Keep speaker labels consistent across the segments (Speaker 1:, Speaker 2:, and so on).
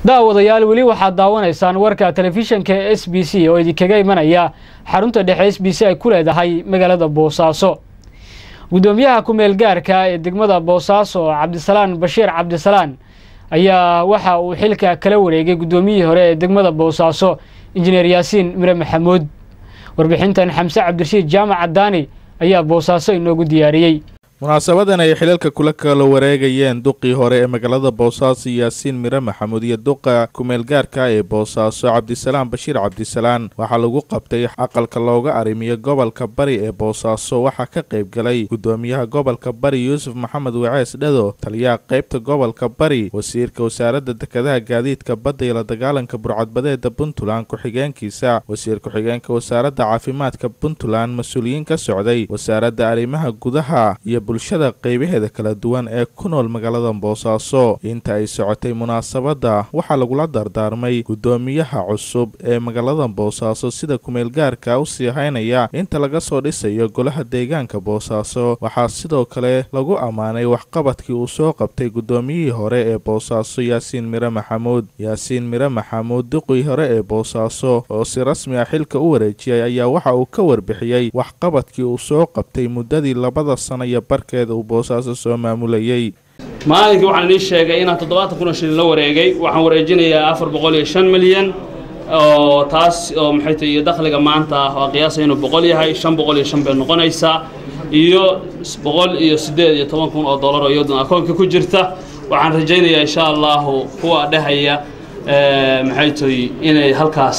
Speaker 1: daawadayaal weli waxaad daawanaysaan warka telefishanka s b c oo idinkaga imanaya xarunta dhexe s b c ay ku leedahay magaalada boosaaso guddoomiyaha ku-meel gaarka ee degmada boosaaso cabdisalaan bashiir cabdisalaan ayaa waxa uu xilka kala wareegay guddoomiyihii hore ee degmada boosaaso injineer yaasiin mire maxamuud warbixintan xamse cabdirashiid jaamac cadaani ayaa boosaaso inoogu diyaariyey
Speaker 2: munaasabadan ay xilalka kula kala wareegayeen duqii hore ee magaalada boosaaso yaasiin mire maxamuud iyo duqa kumeelgaarka ee boosaaso cabdisalaan bashiir cabdisalaan waxaa lagu qabtay aqalka looga arrimiyo gobolka bari ee boosaaso waxaa ka qayb galay guddoomiyaha gobolka bari yuusuf maxamed wacees dhado taliyaha qaybta gobolka bari wasiirka wasaaradda dekedaha gaadiidka badda iyo la dagaalanka burcadbadeeda puntland ku-xigeenkiisa wasiir ku-xigeenka wasaaradda caafimaadka puntland mas-uuliyiin ka socday wasaaradda arrimaha gudaha iyo bulshada qaybaheeda kala duwan ee ku nool magaalada boosaaso inta ay socotay munaasabadda waxaa lagula dardaarmay guddoomiyaha cusub ee magaalada boosaaso sida kumeelgaarka u sii haynaya inta laga soo dhisayo golaha deegaanka boosaaso waxaa sidoo kale lagu ammaanay waxqabadkii uu soo qabtay guddoomiyihii hore ee boosaaso yaasiin mire maxamuud yaasiin mire maxamuud duqii hore ee boosaaso oo si rasmi ah xilka u wareejiyay ayaa waxa uu ka warbixiyey waxqabadkii uu soo qabtay muddadii labada sana iyo barkeeda uu boosaaso soo maamulayey
Speaker 3: maalinkii waxaan idiin sheegay inaan toddobaatan kun oo shilin la wareegay waxaan wareejinayaa afar boqol iyo shan milyan oo taas oo maxay tahay iyo dakhliga maanta ah oo qiyaasay inuu boqol yahay shan boqol iyo shan bay noqonaysaa iyo boqol iyo siddeed iyo toban kun oo dollar oo iyaduna akoonka ku jirta waxaan rajaynayaa insha allahu kuwa dhehaya maxay tahay inay halkaas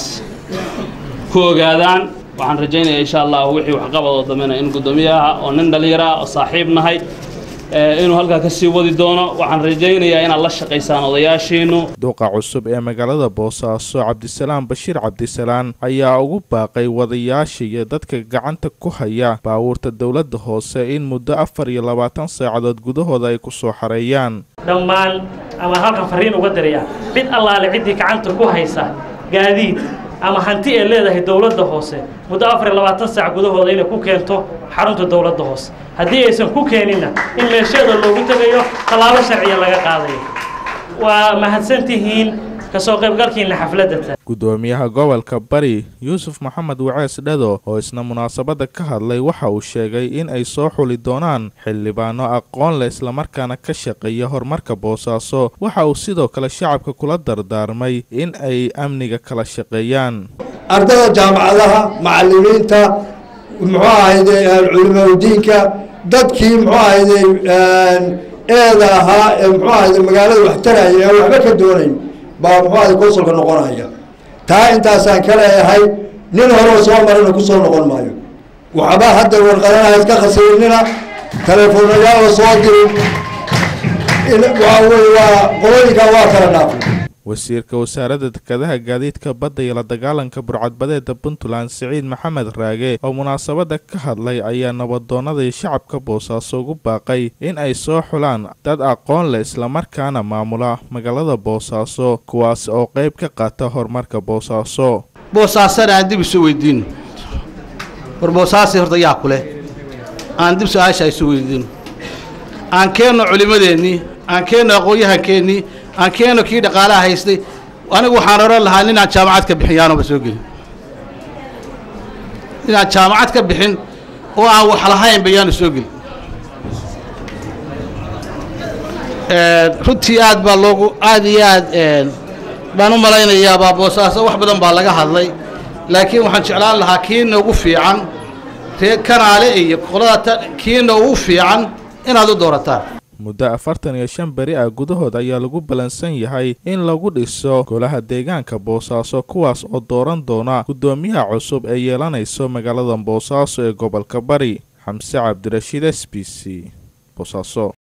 Speaker 3: ku ogaadaan waxaan rajaynayaa insha allahu wixii waxqabadoo dambena in guddoomiyaha oo nin dhallinyara oo saaxiib nahay inuu halkaa ka sii wadi doono waxaan rajaynayaa inaad la shaqaysaan odayaashiinu
Speaker 2: duqa cusub ee magaalada boosaaso cabdisalaan bashiir cabdisalaan ayaa ugu baaqay wadayaasha iyo dadka gacanta ku haya baabuurta dowladda hoose in muddo afar iyo labaatan saacadood gudahooda ay ku soo xareeyaan
Speaker 4: dhammaan ama halkan farriin uga diraya cid allaale ciddii gacanta ku haysa gaadiid ama hanti ay leedahay dowladda hoose muddo afar iyo labaatan saac gudahooda inay ku keento xarunta dowladda hoose haddii aysan ku keeninna in meesheeda loogu tegayo tallaabo sharciya laga qaadayo waa mahadsantihiin kasoo qaybgalkiina xafladda
Speaker 2: guddoomiyaha gobolka bari yuusuf maxamed wacees dhado oo isna munaasabadda ka hadlay waxa uu sheegay in ay soo xuli doonaan xildhibaano aqoon leh islamarkaana ka shaqeeya horumarka boosaaso waxa uu sidoo kale shacabka kula dardaarmay in ay amniga kala shaqeeyaan
Speaker 5: ardada jaamacadaha macallimiinta muxuu ahayde culimaudiinka dadkii muxuu ahayde eeda ahaa ee muxuu ahayde magaalada wax taraya ee waxba ka doonayn baa muxuu ahayde konsulka noqonaya taa intaasaan ka leeyahay nin horeo soo marina ku soo noqon maayo waxba hadda warqadanaha iska khasirinina teleefoonayaala soo dirin waxaa weye waa qolooyinkaa waa kala dhaafay
Speaker 2: wasiirka wasaaradda dekedaha gaadiidka badda iyo la dagaalanka burcadbadeeda puntland siciid maxamed raage oo munaasabadda ka hadlay ayaa nabadoonnadii shacabka boosaaso ugu baaqay in ay soo xulaan dad aqoon leh islamarkaana maamula magaalada boosaaso kuwaas oo qayb ka qaata horumarka boosaaso
Speaker 6: boosaasana aan dib isu weydiino war boosaasi horta yaa ku leh aan dib su-aasha isu weydiino aan keenno culimmadeennii aan keenno aqoon-yahankeennii aan keeno kii dhaqaalaha haystay anigu waxaan oran lahaa ninaan jaamacad ka bixin yaanoba soo gelin ninaan jaamacad ka bixin oo aan wax lahaynba yaanu soo gelin runtii aad baa loogu aad iyo aad baan u malaynayaa baa boosaaso wax badan baa laga hadlay laakiin waxaan jeclaan lahaa kiina ugu fiican ree kanaale iyo qolada kiina ugu fiican inaad u doorataan
Speaker 2: muddo afartan iyo shan beri ah gudahood ayaa lagu ballansan yahay in lagu dhiso golaha deegaanka boosaaso kuwaas oo dooran doona guddoomiyaha cusub ee yeelanayso magaalada boosaaso ee gobolka bari xamse cabdirashiid s b c boosaaso